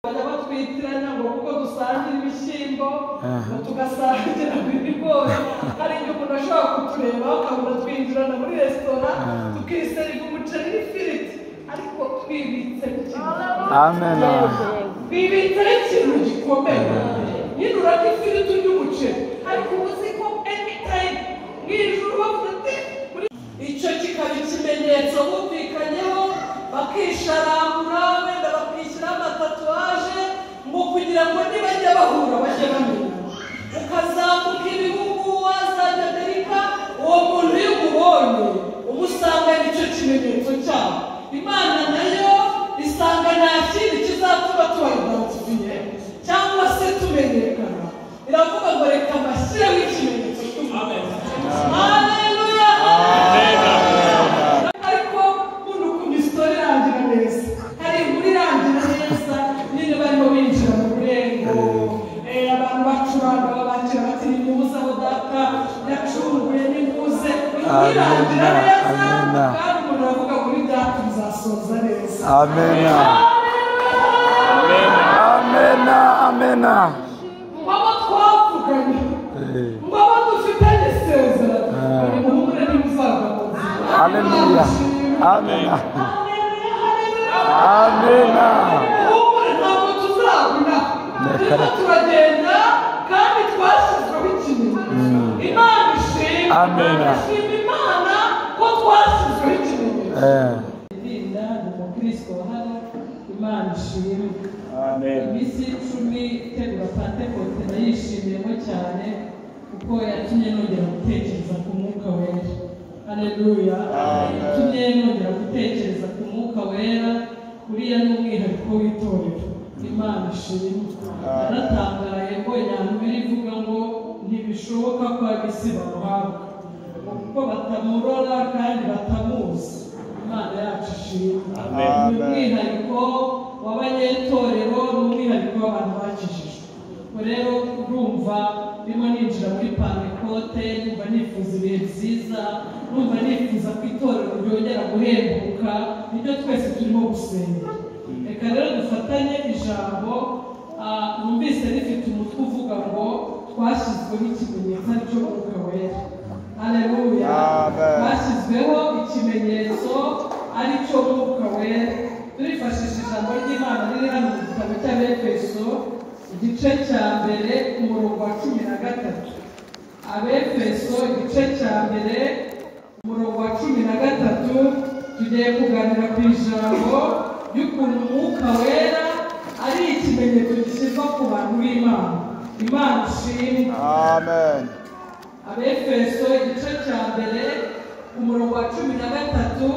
tukajya batwitiranya ngo kuko dusangire ibishyimbo ngo tugasangira ibigori hari igihe umuntu ashobora kutureba akabona twinjirana muri resitora tukiseriva umuceri n'ifiriti ariko twibitse ku kintu amen bibitse ikintu gikomeye nyine urarya ifiriti urya umuceri ariko uba uzi ko anytime mu ijoro bavuga ati muri- icyo kikaba ikimenyetso bumvikanyeho bakisharamura wenda bakishyiraho amatatuwaje ngo kugira ngo nibajya bahura bajye bamenya ukazamuka ibihugu wazajya amerika uwo muntu iyo umubonye uba usanga ari cyo kimenyetso cyabo imana nayo isanga nta kindi kizatuma tubaridatifiye cyangwa se tumenyekana iravuga ngo reka mbashyireho ikimenyetso cy'umuntu haleluya ariko nkunda ukuntu isitori irangira neza hari inkuru irangira neza nyine barimo binjira mu rurembo eh, abantu bacuranga babakira bati nimuze aho data yacunguye nimuze inkuru irangira Amen. neza Amen. kandi umuntu aravuga ngo ni data nzasoza neza amen amen amen abo twavuganye ngo abo dufitanye isezerano nimuhumure ntimuzagakoze haleluya amen amen uhumure ntabwo tuzabona turimo turagenda kandi twashyizweho ikintu imana ishimwe Amen. ishima imana ko twashyizweho ikintu Eh, Linda ni umukristo wa hano imana ishimwe Amen. iminsi icumi itegura pantekote nayishimiyemo cyane kuko yatumye nongera gutekereza ku mwuka wera haleluya yatumye nongera gutekereza ku mwuka wera uriya ni umwihariko w'itorero imana ishimwe naratangaye mbonye ahantu biri ivuga ngo ntibishoboka ko ab'isi bamuhabwa kuko batamurora kandi batamuzi imana yacu ishimwe ni umwihariko w'abanyetorero ni umwihariko w'abantu bakijijwe ubwo rero urumva ndimo ninjira muri pantekote numva nifuza ibihe byiza numva nifuza ko itorero ryongera guhembuka nibyo twese turimo gusenga reka rero dufatanye ijambo ah, numvise rifite umutwe uvuga ngo twashyizweho ikimenyetso aricyo mwuka wera haleluya Amen. hashyizweho ikimenyetso ari cyo mwuka wera turifashisha ijambo ry'imana riri hano mu gitabo cy'abefeso igice cya mbere ku murongo wa cumi na gatatu abefeso igice cya mbere ku murongo wa cumi na gatatu tugiye kuganira ku ijambo ry'ukuntu umwuka wera ari ikimenyetso gishyirwa ku bantu b'imana imana ishimwe Amen. abefeso igice cya mbere ku murongo wa cumi na gatatu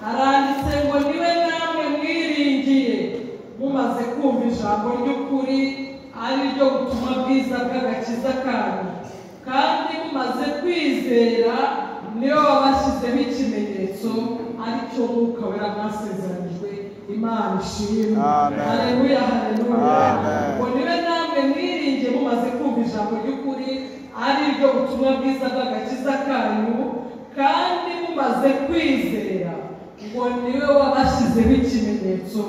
haranditse ngo niwe namwe mwiringiye mumaze kumva ijambo ry'ukuri ari ryo butumwa bwiza bw'agakiza kanyu kandi mumaze kwizera niyo wabashyizeho ikimenyetso ari cyo mwuka wera mwasezeranijwe imana ishimwe Amen. haleluya haleluya Amen. ngo nibe namwe mwiringiye mumaze kumva ijambo ry'ukuri ari ryo butumwa bwiza bw'agakiza kanyu kandi mumaze kwizera ngo niwe wabashyizeho ikimenyetso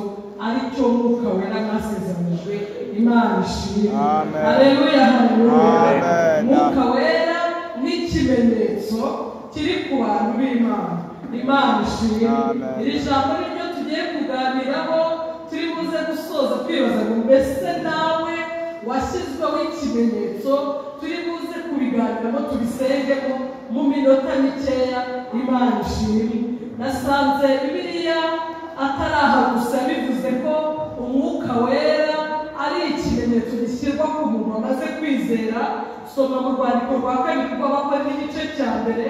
ari cyo mwuka wera mwasezeranijwe imana ishimwe Amen. haleluya haleluya Amen. Mwuka wera n'ikimenyetso kiri ku bantu b'imana imana ishimwe Amen. iri jambo ni ryo tugiye kuganiraho turi buze gusoza twibaza ngo mbese nawe washyizweho ikimenyetso turi buze kubiganiramo tubisengemo mu minota mikeya imana ishimwe nasanze bibiliya atari aha gusa bivuze ko umwuka wera ari ikimenyetso gishyirwa ku muntu wamaze kwizera soma mu rwandiko rwa kabiri rw'abakozi igice cya mbere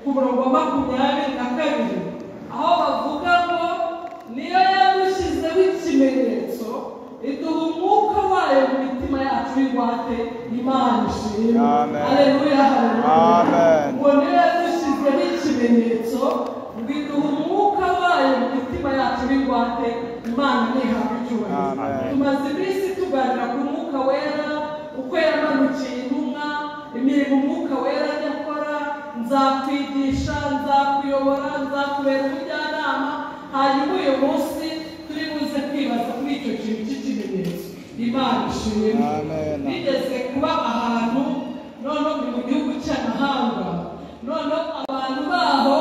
ku murongo wa makumyabiri na kabiri aho bavuga ngo niyo yadushyizeho ikimenyetso iduha umwuka wayo mu mitima yacu y'ingwate imana ishimwe Amen. haleluya haleluya Amen. ngo niyo yadushyizeho ikimenyetso ngo iduha umwuka wayo mu mitima yacu y'ingwate imana ntihabwe icyubahiro Amen. tumaze iminsi tuganira ku mwuka wera uko yamanukiye intumwa imirimo umwuka wera ajya akora nzakwigisha nzakuyobora nzakubera umujyanama hanyuma uyu munsi turi buze kwibaza kuri icyo kintu cy'ikimenyetso ishimwe Amen. bigeze kuba ahantu noneho ni mu gihugu cy'amahanga noneho abantu baho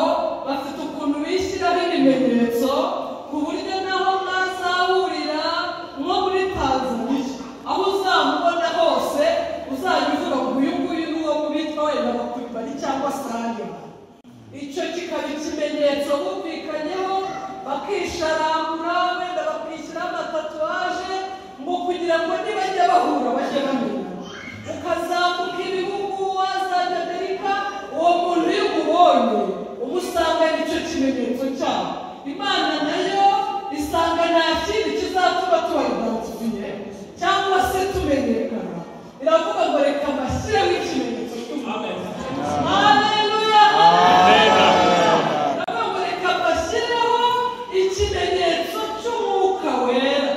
bafite ukuntu bishyiraho ibimenyetso ku buryo naho mwazahurira nko muri tanzaniya aho uzamubona hose uzajya uvuga ngo uyu nguyu ni uwo mu bitwa wenda bakuribari cyangwa saniya icyo kikaba ikimenyetso bumvikanyeho bakisharangura wenda bakishyiraho amatatuwaje mu kugira ngo nibajya bahura bajye bamenya ukazamuka ibihugu wazajya amerika uwo muntu iyo umubonye uba usanga ari cyo kimenyetso cyabo imana nayo isanga nta kindi kizatuma tubayidatiriye cyangwa se tumenyekana iravuga ngo reka bashyireho ikimenyetso cy'umuntu haleluya bakabashyiraho ikimenyetso cy'umwuka wera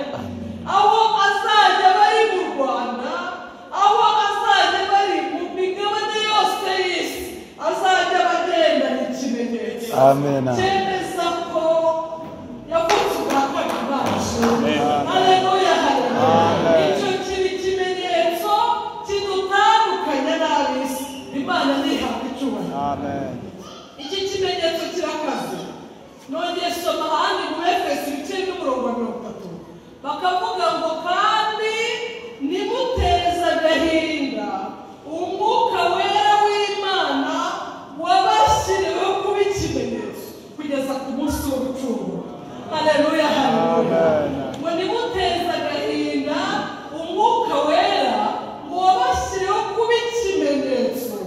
aho azajya bari mu rwanda aho azajya bari mu migabane yose y'isi azajya bagendana ikimenyetso Amen. cyemeza ko yavutse ubwa kabiri bacu haleluya haleluya Amen. icyo kiba ikimenyetso kidutandukanya n'ab'isi imana nihabwa icyubahiro Amen. iki kimenyetso kirakaze nongeye soma ahandi mu efeso ibice n'umurongo wa mirongo itatu bakavuga ngo kandi nimuteze agahinda umwuka wera w'imana wabashyiriweho kuba ikimenyetso kugeza ku munsi w'ubucungura haleluya haleluya Amen. ngo nimuteze agahinda umwuka wera ngo wabashyiriweho kuba ikimenyetso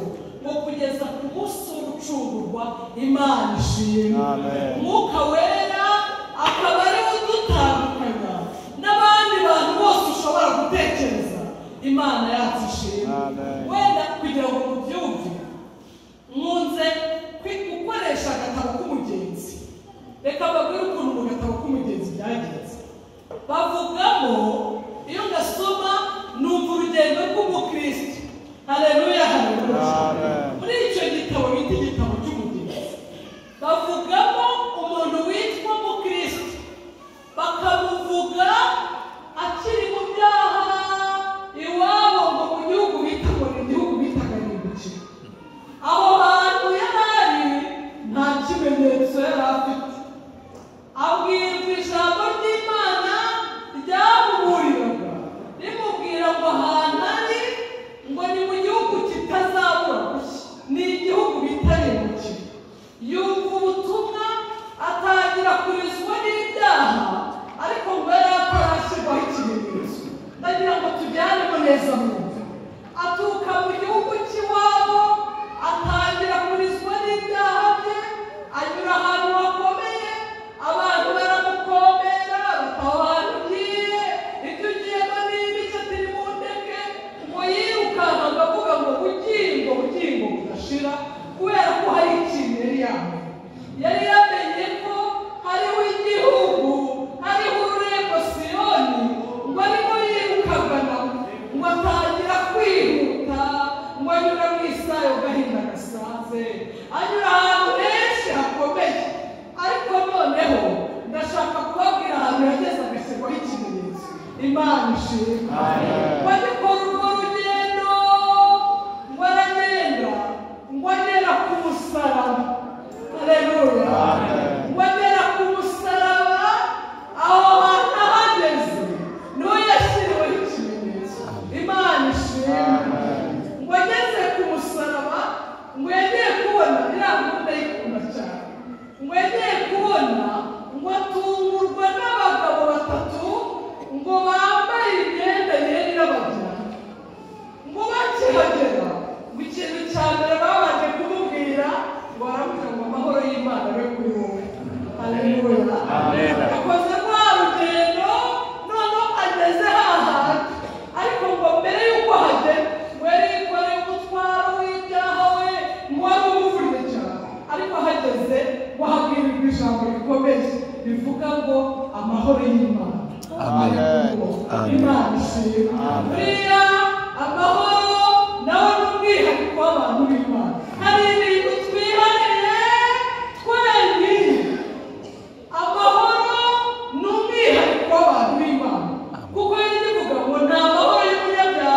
ngo kugeza ku munsi w'urucungurwa imana ishimwe Amen. umwuka wera akaba ariwe udutandukanya n'abandi bantu bose ushobora gutekereza imana yacu ishimwe Amen. wenda kugira ngo mubyumve nkunze kwi- gukoresha agatabo k'umugenzi reka babwire ukuntu mu gatabo k'umugenzi byagenze bavugamo iyo ngasoma numva urugendo rw'umukristo haleluya haleluya Amen. muri icyo gitabo bita igitabo cy'umugenzi bavugamo umuntu witwa mukristo bakamuvuga akiri mu byaha iwabo ngo mu gihugu bita ngo ni igihugu bitaga ntibukire aho hantu yari ari nta kimenyetso yari afite abwirwa ijambo ry'imana ryamuburiraga rimubwira ngo ahantu ari ngo ni mu gihugu kitazabura gushya ni igihugu bitarengukira yumva ubutumwa atangira kurizwa n'ibyaha ariko ngo yari atarashyirwaho ikimenyetso ndagira ngo tujyanemo neza mu nzu aturuka mu gihugu cy'iwabo atangira kurizwa n'ibyaha bye anyura ahantu hakomeye abantu baramukomera bataha ahantu ugiye ibyo ugiyemo ni ibice turi mu ndeke ngo yirukanka akavuga ngo bugingo bugingo budashira kubera ko hari ikintu yari yambaye yari yamenye ko hariho igihugu hariho ururembo siyoni ngo arimo yirukagana ngo atangira kwihuta ngo anyura mu isayo gahinda gasanze anyura ahantu henshi hakomeye ariko noneho ndashaka kubabwira ahantu yageze agashyirwaho ikimenyetso imana ishimwe Amen. bagikora urwo rugendo ngo aragenda ngo agera ku musaraba haleluya Amen. ngo agera ku musaraba aho hantu ahageze niho yashyiriweho ikimenyetso imana ishimwe Amen. ngo ageze ku musaraba ngo yongeye kubona iriya gahunda yikunda cyane ngo yongeye kubona ngo atungurwa n'abagabo batatu ngo bambaye imyenda yera irabagirana ngo bakihagera ngo ikintu cya mbere babanje kumubwira ngo baramuka ngo amahoro y'imana abe kuri wowe haleluya Amen. akoze rwa rugendo noneho ageze hahandi ariko ngo mbere y'uko hagera ngo yari yikoreye umutwaro w'ibyaha we ngo wari umuvunye cyane ariko ahageze ngo ahabwirirwa ijambo rikomeye rivuga ngo amahoro y'imana Amen. Amen. imana ishimwe buriya amahoro nawe ni umwihariko w'abantu b'imana hari ibintu twihariye twenyine amahoro ni umwihariko w'abantu b'imana kuko iyo ndivuga ngo ni amahoro y'imana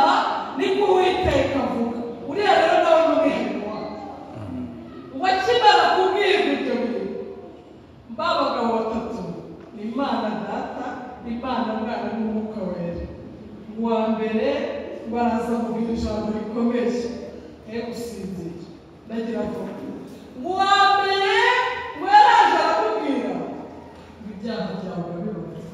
mbere baraza kuvuga ijambo rikomeje he gusinzira ndagira ngo mu wa mbere we araje arakubwira ngo ibyaha byawe urabibaza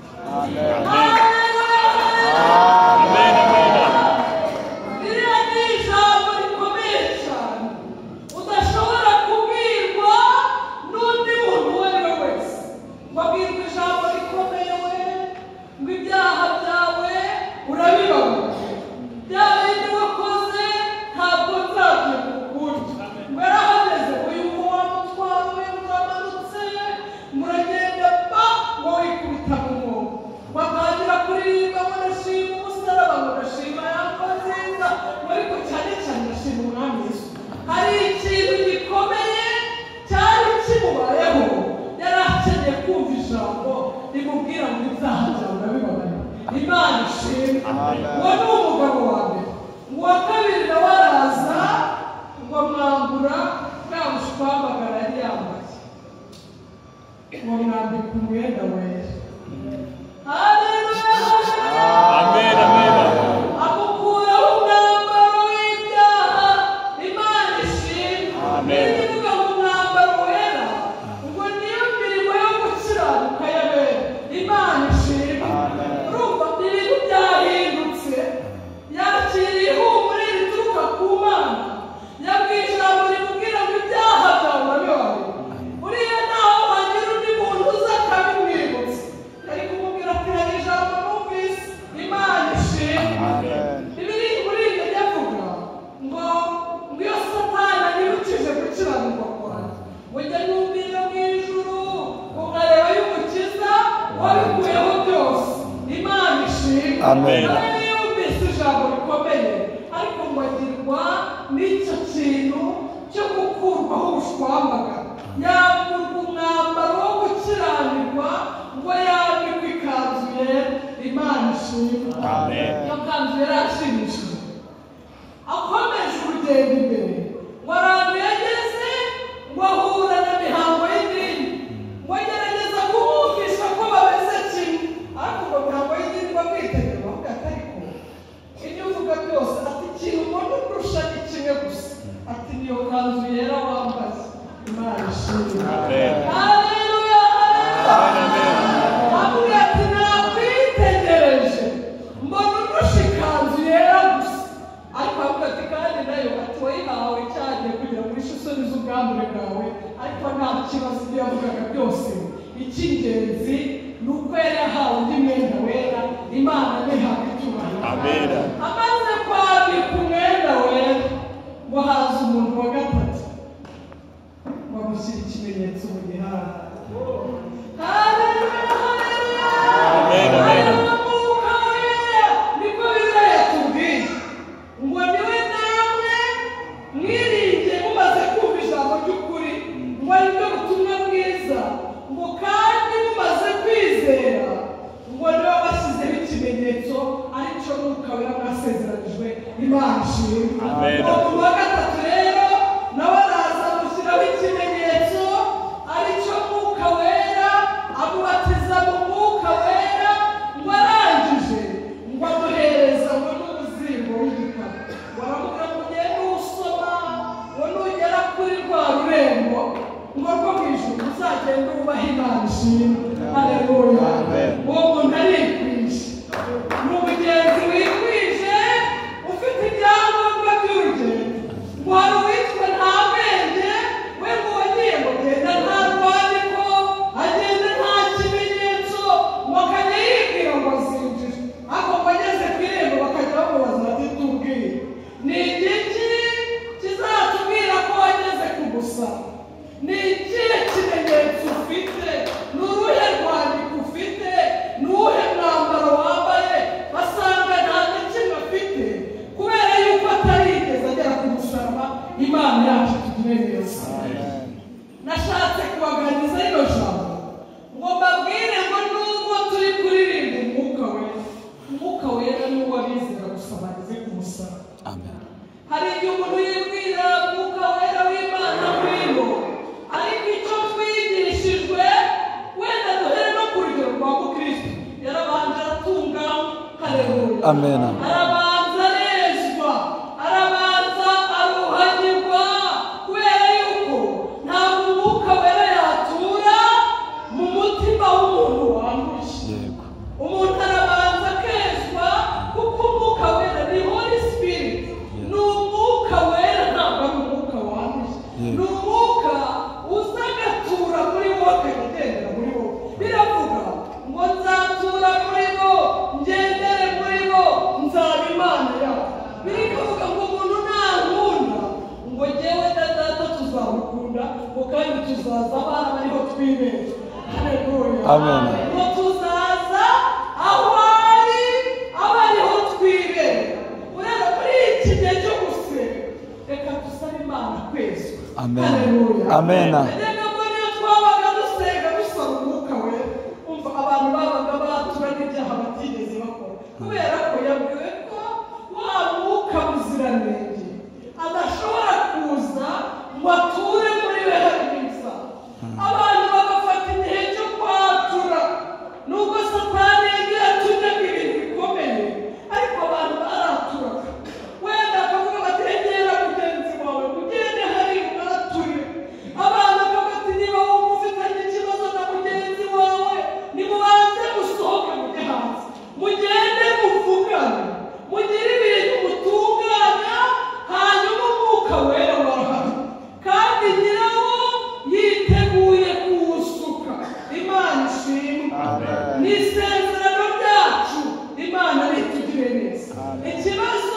Biriya ni ijambo rikomeye cyane udashobora kubwirwa n'undi muntu uwo ari we wese ngo abwirwe ijambo rikomeye we ngo ibyaha byawe urabibabaje bya bindi wakoze ntabwo nzajya kukurya mwarahageze uyu mubona utwawe muramanutse muragenda pa wowe ikubita mu mwobo batangira kuririmba murashima umusaraba murashima yambo nziza ariko cyane cyane urashima umwami yesu hari ikintu gikomeye cyari kimubayeho yari akeneye kumva ijambo rimubwira ngo ibyaha byawe urabibabaye imana ishimwe uwo ni umugabo wa mbere uwa kabiri nawe araza ngo mwambura bwa bushwamagara yari yambaye ngo mwambika umwenda wera haleluya akukuraho umwambaro w'ibyaha imana ishimwe Amen. iyo uvuga ngo umwambaro wera ngo niyo mirimo yo gukiranuka y'abera imana ishimwe Amen. urumva ibintu byahindutse yakiriye ihumure rituruka ku mana yabwiye ijambo rimubwira ngo ibyaha byawe urabibaye uriya ntaho wagira undi muntu uza akabimwibutsa ari kumubwira ati hari ijambo numvise imana ishimwe Bibiri muri iryo ryavuga ngo ngo iyo satana yibukije gukiranirwa kwanjye ujya numvira mu ijuru ukareba y'umukiza wabikuyeho byose imana ishimwe Amen. Nawe niyo yumvise ijambo rikomeye ariko ngo agirwa n'icyo kintu cyo gukurwaho ubushwambaga yamburwa umwambaro wo gukiranirwa ngo yambikwe ikanzu yera imana ishimwe iyo kanzu yari ashimishije akomeje urugendo imbere ngo ahantu yageze ngo ahura na mihango y'idini ngo agerageza kumwumvisha ko bameze kimwe ariko ngo mihango y'idini bamwitegereza bavuga ati ariko ibyo uvuga byose ati ikintu mbona kurusha ni kimwe gusa ati niyo kanzu yera wambaye imana ishimwe Haleluya, haleluya. Avuga ati, "Nakwitegereje, mbona undusha ikanzu yera gusa." Ariko avuga ati, "Kandi nayo ati, wayihawe cyagiye kugira ngo uhishe isoni z'ubwambure bwawe." Ariko nta kibazo ibyo yavugaga byose. Icy'ingenzi ni uko yari yahawe undi mwenda wera, Imana nihabwa icyubahiro. Amen. Amaze kwambika umwenda wera, ngo haza umuntu wa gatatu bamushyira ikimenyetso mu gihanga Amen, amen. niko bizaya tubwiye ngo niwe namwe mwiringiye mumaze kumva ijambo ry'ukuri ngo ari byo butumwa bwiza ngo kandi mumaze kwizera ngo niwe bashyizeho ikimenyetso aricyo mwuka wera mwasezeranijwe imana ishimwe Amen. Uwo muntu wa gatatu rero nawe araza amushyiraho ikimenyetso aricyo mwuka wera amubatiza mu mwuka wera ngo arangije ngo amuhereza ngo n'umuzingo w'igitabo waramubwira ngo ugende uwusoma ngo nugera kuri rwa rurembo ngo rwo mu ijuru uzagende wubahe imana ishimwe haleluya Amen. uwo muntu arikwije ni umugenzi wikwije ufite ibyangombwa by'urugendo ngo hari uwitwa nta bwenge we ngo wagiye ngo agenda nta rwandiko agenda nta kimenyetso ngo akajya yibwira ngo azinjire ariko ngo ageze ku irembo bakajya bamubaza bati tubwire ni igiki kizatubwira ko wageze ku gusaba ni ikihe kimenyetso ufite ni uruhe rwandiko ufite ni uwuhe mwambaro wambaye basanga nta na kimwe afite kubera yuko atarigeze agera ku musaraba imana yacu tugire neza nashatse kubaganiriza rino jambo ngo mbabwire ngo nubwo turi kuririmba umwuka wera umwuka wera ni uw'abizera gusa bageze ku musaraba hari igihe umuntu yibwira mwuka wera w'imana ngwino ariko icyo twigishijwe wenda duhere no ku rugero rwa mukristo yarabanje aratunganywa hareruya Amen. hari abantu tuzaza abana bariho twibeshya haleluya Amen. niho tuzaza aho ari aba ariho twibera ureba muri iki gihe cyo gusenga reka dusabe imana kwezwa Amen. haleluya Amen. Ntabwo niyo twabaga dusenga dusaba umwuka we umva abantu babaga batura n'ibyaha batigeze bakora kubera ko yabwiwe ko wa mwuka muziranenge adashobora kuza ngo ature muri we harimo ibyaha abantu bagafata igihe cyo kwatura nubwo satani yagiye atunyaga ibintu bikomeye ariko abantu baraturaga wenda bakavuga bati egera mugenzi wawe mugende hariya unature abantu bakavuga ati niba wumva ufitanye ikibazo na mugenzi wawe nimubanze musohoke mujye hanze mugende muvugane mugire ibintu mutunganya hanyuma umwuka wera warahari kandi nyirawo yiteguye kuwusuka imana ishimwe ni isezerano ryacu imana ritugire neza Amen. ikibazo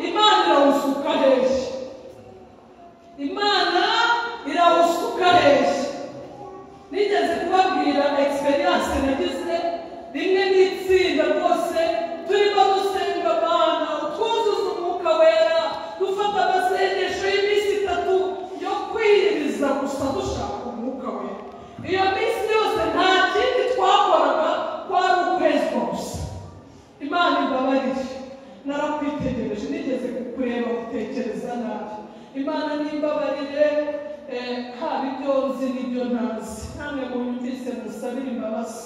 imana irawusuka heshyi imana irawusuka heshyi nigeze kubabwira egisperiyanse nagize rimwe n'itsinda rwose turimo dusenga abana twuzuza umwuka wera dufata amasengesho y'iminsi itatu yo kwiyiriza gusa dushaka umwuka wera iyo minsi yose nta kindi twakoraga kwari ukwezwa gusa imana imbabarire narakwitegereje nigeze kukureba gutekereza nabi imana n'imbabarire eh, haba ibyo nzi n'ibyo ntazi namwe mubyumvise musabire imbabazi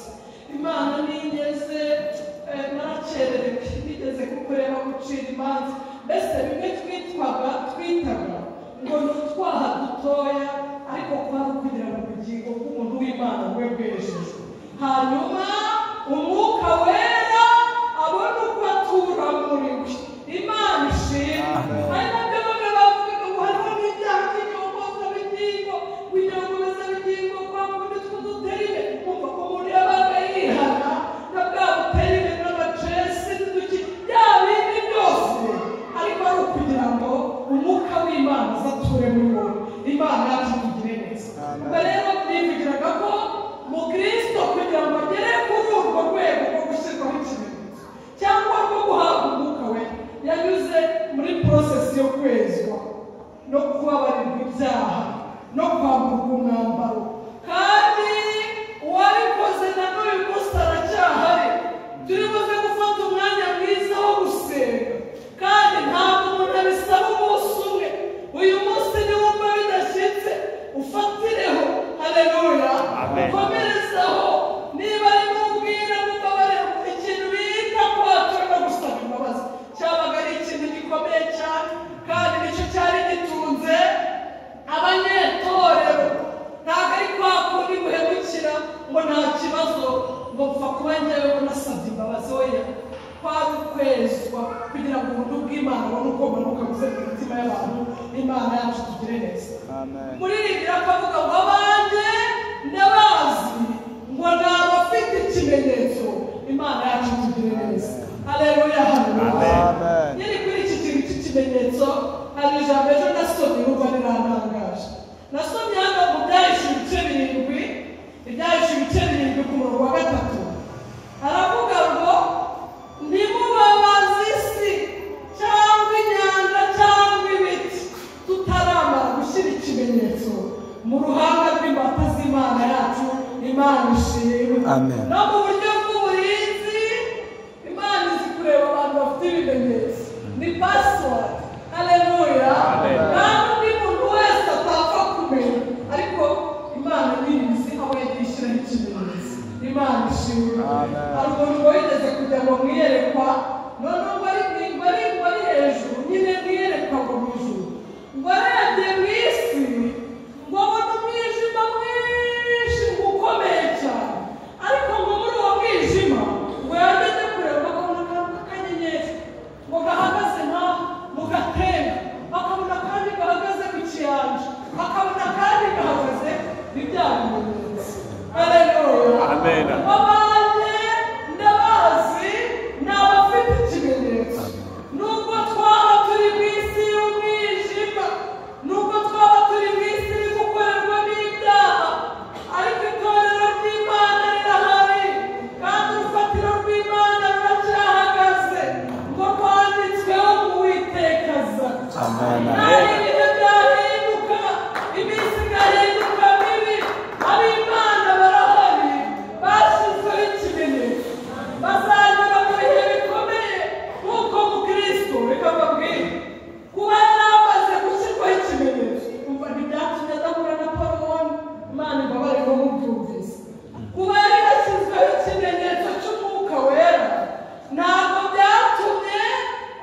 imana nigeze eh, narakererewe nigeze kukureba gucira imanza mbese bimwe twitwaga twitaga ngo ni utwaha dutoya ariko kwari kugira ngo ubugingo bw'umuntu w'imana bube bwejejwe hanyuma umwuka wera abona uko atura muri we imana ishimwe Amen. hari nabyo bamwe bavugaga ngo hariho n'ibyaha by'inyokozabugingo kwinyokozabugingo kwa kundi tw'uduterime kumva ko umuntu yabaga yihana na bwa buterime n'amacesi n'uduki bya bindi byose ariko ari ukugira ngo umwuka w'imana uzature muri wowe imana yacu tugire neza Amen. ubwo rero bivugiraga ko mukristo kugira ngo agere kuri urwo rwego rwo gushyirwaho ikimenyetso cyangwa rwo guhabwa umwuka we yanyuze muri porosesi yo kwezwa no kubabarirwa ibyaha no kwamburwa umwambaro kandi uwabikoze na n'uyu munsi aracyahari turi buze gufata umwanya mwiza wo gusenga kandi ntabwo umuntu abisaba umunsi umwe uyu munsi niwumva bidashyitse ufatireho haleluya Amen. komerezaho niba ari n'ubwira mubabare ikintu bita kwatura no gusaba imbabazi cyabaga ari ikintu gikomeye cyane kandi nicyo cyari gitunze abanyetorero ntabwo ari kwa kundi guhemukira ngo nta kibazo ngo mpfa kuba ngewe nasabye imbabazi oya kwari ukwezwa kugira ngo ubuntu bw'imana bubone uko bumanuka buze mu mitima y'abantu imana yacu tugire neza muri ibi bakavuga ngo abanjye ndabazi ngo ntabwo afite ikimenyetso imana yacu tugire neza haleluya haleluya Amen. nyiri kuri iki kintu cy'ikimenyetso hari ijambo ejo nasomye urumva riratangaje nasomye hano mu byahishe ibice birindwi ibyahishe ibice birindwi ku murongo wa gatatu aravuga ngo ntimubabaze isi cyangwa inyanja cyangwa ibiti tutaramara gushyira ikimenyetso mu ruhanga rw'imbata z'imana yacu imana ishimwe Amen. no mu buryo bw'uburinzi imana izi kureba abantu bafite ibimenyetso ni pasiwadi haleluya Amen. nta n'undi muntu wese atapfa kumenya ariko imana nyirinzi aho yagishyiraho ikimenyetso imana ishimwe Amen. hari umuntu wigeze kujya ngo mwiyerekwa noneho ngo ari ngo ari ngo ari hejuru nyine mwiyerekwa ngo mu ijuru ngo arebye mu isi ngo abone umwijima mwinshi ukomeye cyane ariko ngo muri uwo mwijima ngo yamenye kureba akabona akantu k'akanyenyeri ngo gahagaze nk'aho mu gatera akabona kandi gahagaze ku kiyanja akabona kandi gahagaze ibyabimenyetso Hallelujah. Amen. Abanye ndabazi ni abafite ikimenyetso nta bintu byahinduka iminsi igahinduka mibi ab'imana barahari bashyizweho ikimenyetso bazanyura mu bihe bikomeye nk'uko mukristo reka babwire kuba yaramaze gushyirwaho ikimenyetso umva ntibyatumye adahura na paroni imana ibabarira mubyumvise kuba yari yashyizweho ikimenyetso cy'umwuka wera ntabwo byatumye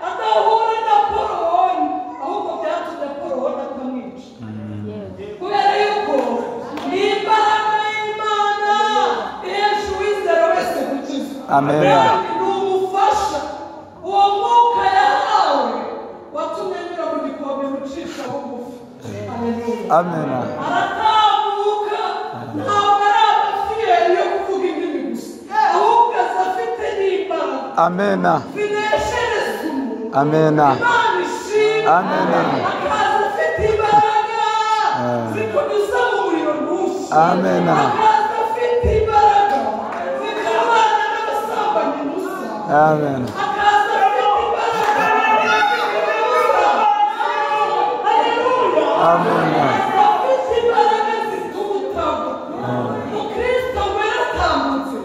adahura na porowoni ahubwo byatumye porowoni atamwica kubera yuko ni imbaraga y'imana ihesha uwizera wese gukiza Amen. kandi ni umufasha uwo mwuka yahawe watumye anyura mu gikombe ucisha bugufi Hallelujah. Amen. aratambuka ntabwo ari amafiyeri yo kuvuga indimi gusa ahubwo aza afite n'imbaraga Amen. zineshereza umuntu Amen. imana ishima Amen. akaza afite imbaraga Ah. zikunyuza mu muriro mwinshi Amen. akaza afite imbaraga zikarwana n'abasambanyi musa Amen. akaza afite imbaraga zikarwana haleluya Amen. afite imbaraga zitubutamo umukristo waratambutse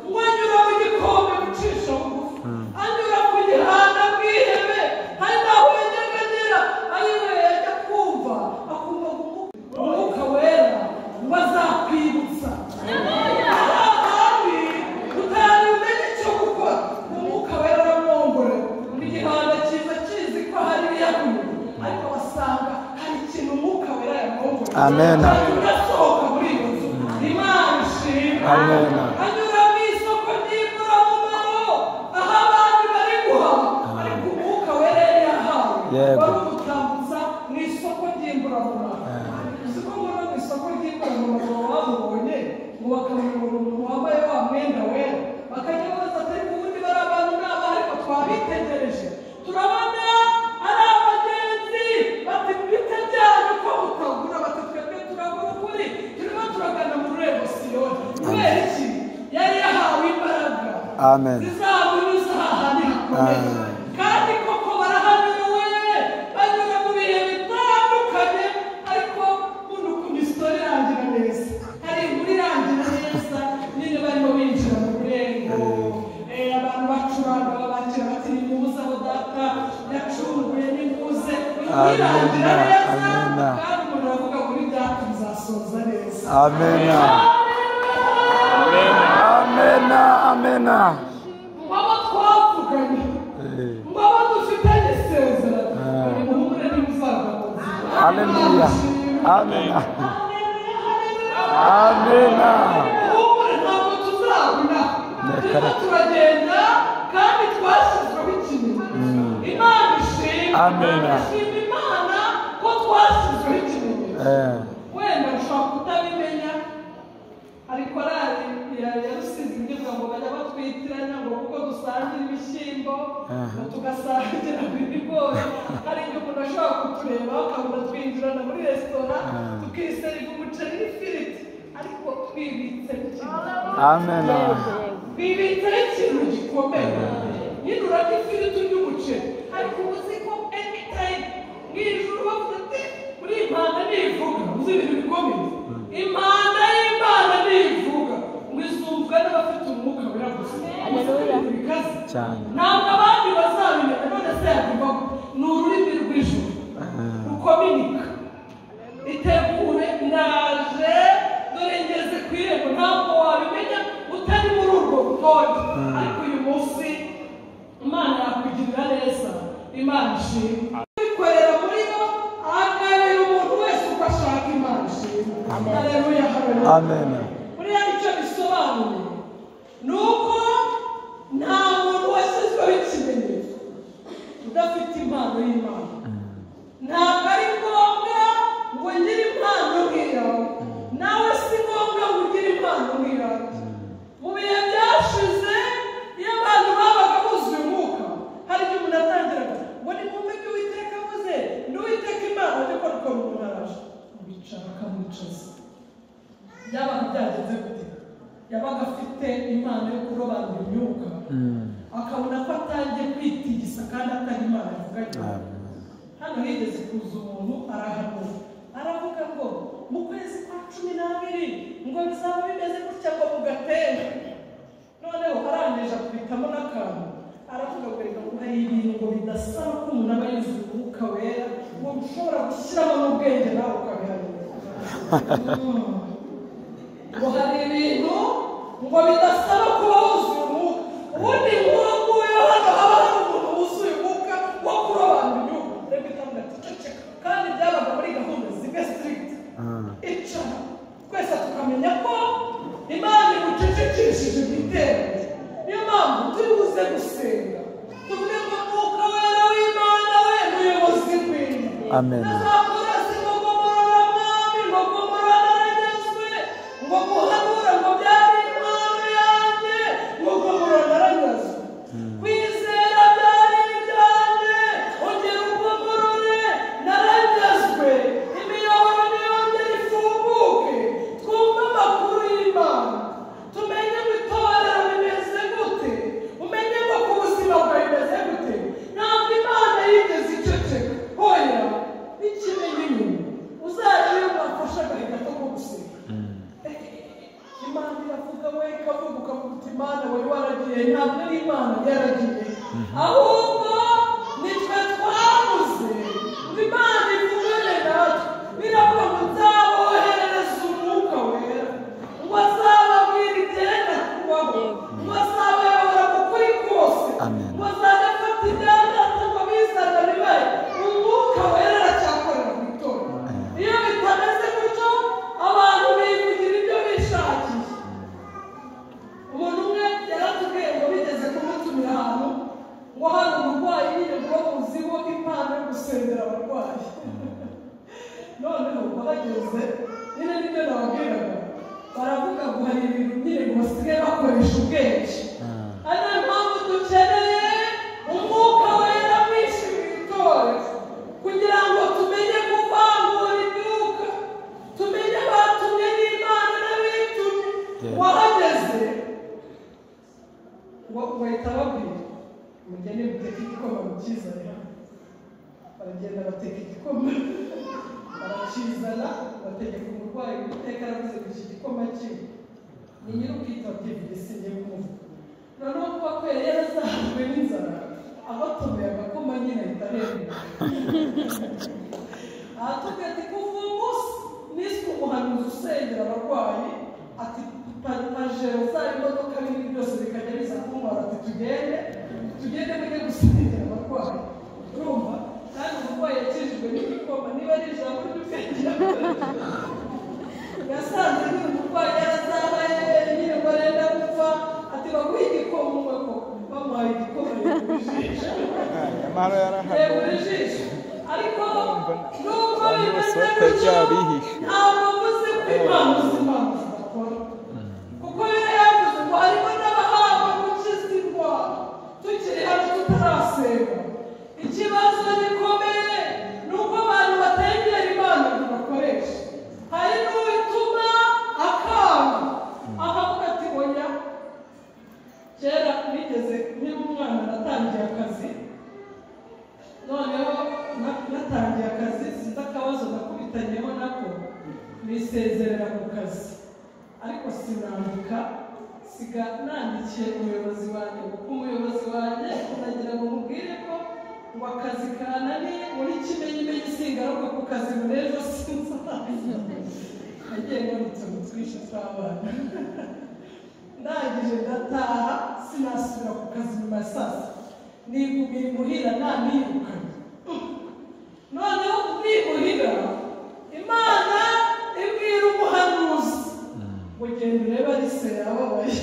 ngo anyura mu gikombe ucisha bugufi anyura ku gihanda bw'ihebe hari n'aho yajyaga agera ariwe yajya kumva akumva gumu- umwuka wera ngo azakwibutsa ahandi utari umenye icyo gukora umwuka wera uramwongore mu gihanda cyiza kizi ko hari ibiyaguye ariko basanga hari ikintu umwuka wera yamwongore Amen. ugasohoka muri iyo nzu imana ishimwe Amen. anyura mu isoko ry'imburamumaro aho abandi bari guhaha ariko umwuka wera yari yahawe Yego. wari umutambuza mu isoko ry'imburamumaro uzi ko muri mu isoko ry'imburamumaro bamubonye ngo bakabona umuntu wambaye wa mwenda wera bakajya babaza ati ariko ubundi bari abantu n'aba ariko twabitegereje turabona ari abagenzi bati bite byanyu ko mutagura bati twebwe turagura ukuri turimo turagana mu rurembo siyoni kubera iki yari yahawe imbaraga Amen. zizamunyuza ahantu hakomeye Ah. kandi koko barahanyuwe banyura mu bihe bitandukanye ariko buno ku misoro irangira neza hari inkuru irangira neza nyine barimo binjira mu rurembo Eh, abantu bacuranga babakira bati ni muze aho data yacunguye ni muze inkuru Amen. irangira neza Amen. kandi umuntu aravuga kuri data nzasoza neza Amen. Amen. Amen. baba twavuganye Eh. ngo abo dufitanye isezerano Ah. ni muhumure ntimuzagaruke Hallelujah. Amen. Amen. muhumure ntabwo tuzabona turimo turagenda kandi twashyizweho ikimenyetso imana ishimwe Amen. ishima imana ko twashyizweho ikimenyetso Eh. wenda ushobora kutabimenya ariko korari ya ya rusizi ngirwa ngo bajya batwitiranya ngo kuko dusangira ibishyimbo Aha. ngo tugasangira ibigori hari igihe umuntu ashobora kutureba akabona twinjirana muri resitora Ah. tukiseriga umuceri n'ifiriti ariko twibitse ikintu Amen. bibitse ikintu gikomeye nyine urarya ifiriti urya umuceri ariko uba uzi ko anytime mwijuru bavuga ati muri iyi mpanda ntivuga uzi ibintu bikomeye impanda y'imana ntivuga ngo izumvwa n'abafite umwuka wera gusa gusa ibintu bikaze Cyane. ntabwo abandi bazabimenya none se yabivaho ni ururimi rw'ijuru rukominika itegure ndaje dore ngeze ku irembo ntabwo wabimenya utari muri urwo rutonde ariko uyu munsi imana yakugirira neza imana ishimwe kwikorera muri bo ahagarira umuntu wese uko ashaka imana ishimwe haleluya haleluya Amen. buriya icyo bisobanuye ni uko nta muntu washyizweho ikimenyetso udafite impano y'imana ntabwo ari ngombwa ngo ngire impano nk'iyawe nawe si ngombwa ngo ugire impano nk'iyawe mu bihe byashize iyo abantu babaga buzuye umwuka hari igihe umuntu atangiraga ngo ni kumwe ibyo uwiteka avuze ni uwiteka imana ariko rukora umuntu araje bicara bakamwicaza byabaga byagenze gute yabaga afite impano yo kurobanura imyuka Mm. akabona ko atangiye kwitigisa kandi atari imana Amen. yavuganye hano higeze kuza umuntu arahanura aravuga ngo mu kwezi kwa cumi n'abiri ngo bizaba bimeze gutya ngo mugatera noneho arangije akubitamo n'akantu aravuga ngo reka ngo hari ibintu ngo bidasaba ko umuntu aba yuzuye umwuka wera ngo ushobora gushyiramo n'ubwenge nawe ukabihanura Mm. ngo hari ibintu ngo bidasaba kuba wuzuye umwuka ubundi nk'uwo nguwo hano haba hari umuntu wuzuye umwuka wo kurobanura inyungu reka itanga ceceka kandi byabaga muri gahunda zimwe sirikiti icara twese tukamenya ko imana imucecekishije igitero niyo mpamvu turi buze gusenga tuvuge ngo mwuka wera w'imana we muyobozi w'inzu Amen. azakorase ngo komorora mwami ngo komorora naranyazwe ngo muhanura ngo byari impano yanjye ngo komorora naranyazwe kwizera byari ibyanjye ongera ukomorore naranyazwe imiyoboro niyongere ifunguke twumve amakuru y'imana tumenye ngo itorero rimeze gute umenye ngo ku buzima bwawe bimeze gute ntabwo imana yigeze iceceka oya n'ikimenye inyuma uzajya iyo mwafashe agahinda ko gusenga imana iravuga we ikavuga ukavuga imana wari waragiye ntabwo ari imana yaragiye ahubwo nitwe twabuze ngo imana ivugane natwe biravuga ngo nzaboherereza umwuka wera ngo azababwira igenda kubaho ngo azabayobora mu kuri kose Amen. ngo azajya afata ibyatsi ngo bizane bibaye umwuka wera aracyakorera mu itorero iyo bitameze gutyo abantu bivugira ibyo bishakiye umuntu umwe yaratubwiye ngo bigeze kumutumira ahantu ngo hari umurwayi yirirwa muziho impano yo gusengera abarwayi noneho bahageze nyine nibyo nababwiraga baravuga ngo hari ibintu nyine ngo basigaye bakoresha ubwenge ari nayo mpamvu dukeneye umwuka wera mwinshi mu itorero kugira ngo tumenye kuvangura imyuka tumenye abatumye n'imana n'abitumye Yeah. wahageze ngo bahita babwira mugende muteke igikoma mukizane hano baragenda bateka igikoma barakizana bategeka umurwayi guteka aravuze ngo iki gikoma kiwe ni nyir'ubwitabye bisinye kumva noneho kuba kubera yarazahajwe n'inzara abatomeye agakoma nyine ahita arembera aratubwira ati kuva uwo munsi niswe umuhanuzi usengera abarwayi ati pa- pajero za imodoka binini byose bikajya biza kumubara ati tugende tugende mujye gusengera abarwayi urumva kandi umurwayi yakijijwe n'igikoma niba ari ijambo ry'ubwenge yasanze ni umurwayi yarazahaye nyine ngo arenda gupfa ati baguhe igikoma umwe koko bamuhaye igikoma yigurishije nyamara yarahari yegura ijisho ariko nubwo Abantu bose bimeze batajya gutyo bihisha. ntabwo mvuze ko impano z'imana zidakora kuko rero yavuze ngo harimo n'abahabwa gukiza indwara tukiri hano tutarasenga ikibazo gikomeye ni uko abantu batengera imana ngo bakoreshe hari n'uwituma akanga ahavuga ati oya kera nigeze nkiri umwana natangiye akazi noneho na- natangiye akazi sinzi akabazo nakubitanyeho nako nisezerera ku kazi ariko sinandika siga nandikiye umuyobozi wanjye kuko umuyobozi wanjye nagira ngo mubwire ko ngo akazi kananiye muri kimenyimenyi singaruka ku kazi ngo n'ejo sinzarangiza nagiye ngarutse ngo twishe tw'abana ndangije ndataha sinasubira ku kazi nyuma ya saa sita nigumira imuhira nanirukanye noneho nimuhira imana ibwira umuhanuzi ngo genda urebe arise yababaye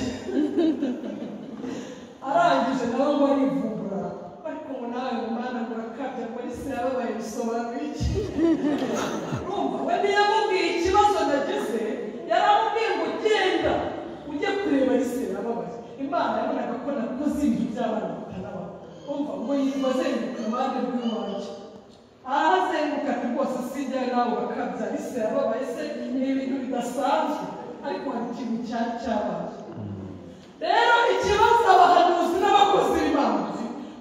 arangije nawe ngo arivumbura ariko ngo nawe ngo mana ngo urakabya ngo arise yababaye bisobanura iki urumva we ntiyamubwiye ikibazo nagize yaramubwiye ngo genda ujye kureba arise yababaye imana yabonaga ko nakoze ibintu by'abana bataraba umva ngo yirirwa azenguruka iruhande rw'iwanjye arazenguka ati rwose sijyayo nawe urakabya arise yababaye se ni ibintu bidasanzwe ariko hari ikintu cyari cyabaye rero ikibazo abahanuzi n'abakozi b'imana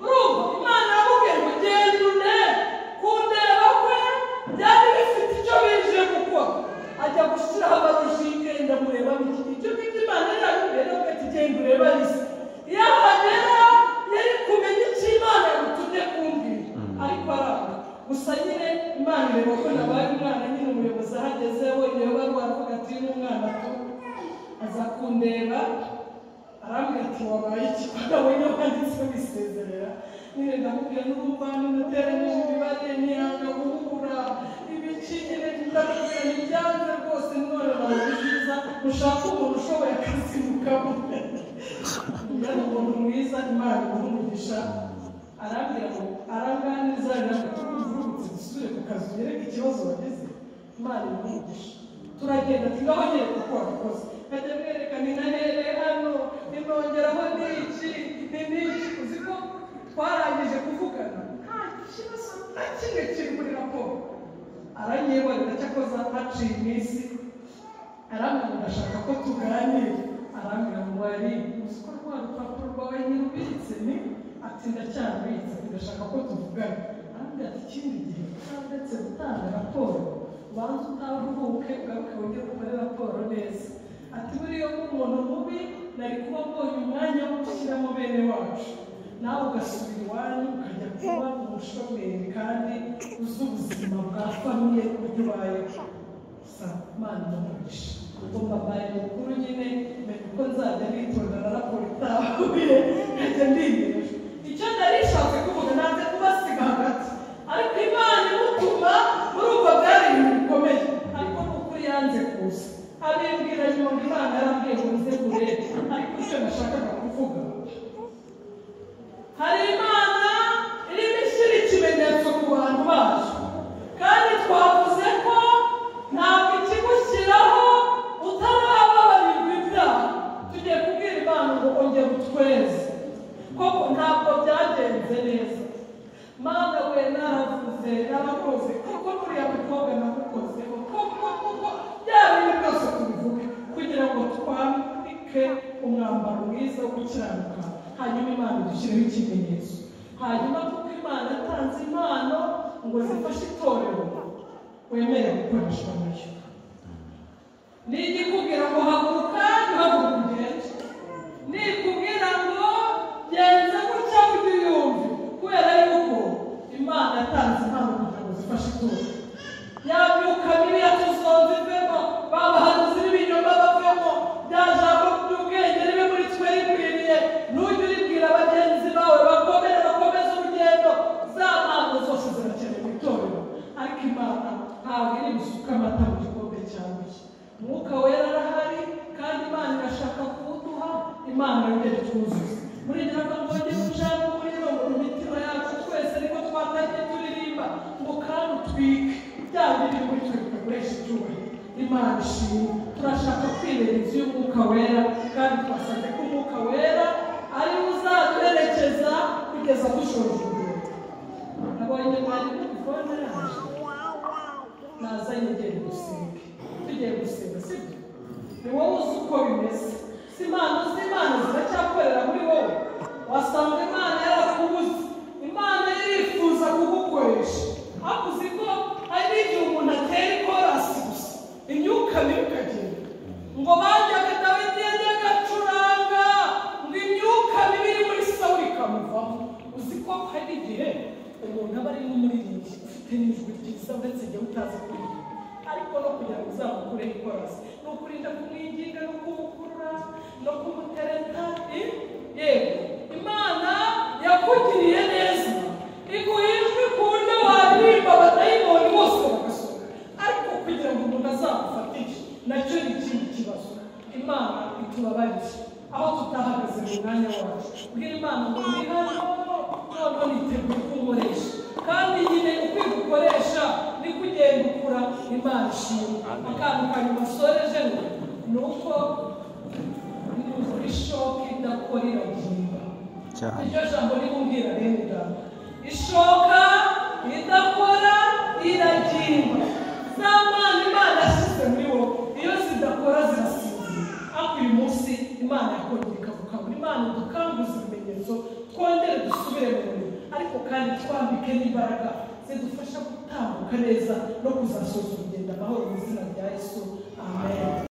urumva imana yamubwiye ngo genda une ku nde umwana ureba ko nabaye umwana nyine umuyobozi ahageze wenyine wari waravuga ati "Uyu ni umwana tu aza kundeba arambwira ati wabaye iki wenyine wanditse wisezerera nyine ndamubwira n'urumvane nateranyije imibare ntiyanga guhura ibiki nyine ndamubwira ibyanze rwose none nawe byiza ushaka umuntu ushoboye akazi yari umuntu mwiza imana imuha umugisha arambwira ngo aranganiza rirangurutse dusubire ku kazi ugere ku kibazo wagize imana imuha umugisha turagenda tugaho nyine kuko wakoze nkajya mwereka ni na here hano ninongeraho n'iki ni n'iki uzi ko twarangije kuvugana nta kibazo nta kimwe kiri muri raporo aranyibarira cyakoze haciye iminsi arambwira ngo ndashaka ko tuganira arambwira ngo wari uzi ko rwa rupapuro rwawe nyirubitse ni ati ndacyarubitse ndashaka ko tuvugana arambwira ati ikindi gihe utandetse gutanga raporo ubanza utaruhuke ugaruke wongere ukore raporo neza ati buriya ko umuntu mubi nari kuba mbonye umwanya wo gushyiramo bene wacu nawe ugasubira iwanyu ukajya kuba umushomeri kandi uzi ubuzima bwa famiye uburyo ubayeho gusa imana ndamugisha ngomba mbaye mukuru nyine menya uko nzajya nitonda na raporo itahuye nkajya ndiyemeje icyo nari nshaka kuvuga nanze kubasiga hagati ariko imana imutuma urumva byari ibintu bikomeye ariko ni ukuri yanze kuza abimbwira nyuma imana yarambwiye ngo nze kure ariko icyo nashakaga kuvuga hari imana irimo ishyira ikimenyetso ku bantu bacu kandi twavuze ko ntabwo ikigushyiraho utarababarirwa ibyaha tugiye kubwira imana ngo ongera utweze koko ntabwo byagenze neza mana we naravuze narakoze kuko nuriya mukobwa namukozeho koko kuko byaba ibi byose tubivuge kugira ngo twambike umwambaro mwiza wo gukiranuka hanyuma imana idushyiriho ikimenyetso hanyuma kuko imana yatanze impano ngo zifashe itorero wemera gukoreshwa nayo nigikubwira ngo haguruka ntihaguruka ugende nikubwira ngo genza gutya ujye uyumve kubera yuko imana yatanze impano kugira ngo zifashe itora yabyuka biriya tuzonze ivemo babahanuzi n'ibinyoma bavemo bya jambo ry'ubwenge ribe muri twe rikwiriye n'ujye uribwira bagenzi bawe bakomere bakomeze urugendo za mpamvu zose zirakenewe itorero ariko imana ntabwo iri gusuka amata mu gikombe cyanduye umwuka wera arahari kandi imana irashaka kuwuduha imana yongere twuzuze muri gira ngo twongere gucana muri no mu mitima yacu twese ariko twatangiye turirimba ngo kandi utwike bya biri muri twe bikoresha icyubahiro imana ishimwe turashaka kwireba inzu y'umwuka wera kandi twasabye ko umwuka wera ari we uzaduherekeza kugeza dushoje imbere nabonye mwari kuri telefone yaje naza yegera gusenga tugiye gusenga sibyo ni wowe uzi uko bimeze si impano z'imana ziracyakorera muri wowe wasanga imana yarakubuze imana irifuza kugukoresha ariko uzi ko hari igihe umuntu atera ikorasi gusa imyuka mibi ikagenda ngo bajyaga dawidi yajyaga acuranga ngo imyuka mibi iri muri sawuli ikamuvamo uzi ko hari igihe umuntu aba ari n'umuririmbyi ufite n'ijwi ryiza uretse igihe utazi kuririmba ariko no kugira ngo uzamukure ikorasi ni ukurinda kumwinginga no kumukurura no kumutereta i- yego imana yakugiriye neza iguha ijwi ku buryo waririmba batayibonye bose bagasohoka ariko kugira ngo umuntu azamufatishe nacyo ni ikindi kibazo imana itubabarire aho tutahagaze mu mwanya wacu bwira imana ngo ni hano noneho niteguye kuwukoresha kandi nyine uko igukoresha ni kugenda ukura imana ishimwe akantu kanyuma soreje ngo ni uko ishoka idakora iragimba Cyane. iryo jambo ribumbwira rero ngaho ishoka idakora iragimba za mana imana yashyize muri wowe iyo zidakora zirasinzira ariko uyu munsi imana yakongera ikagukangura imana dukanguze ibimenyetso twongere dusubire mu murimo ariko kandi twambike n'imbaraga zidufasha gutambuka neza no kuzasoza urugendo amahoro mu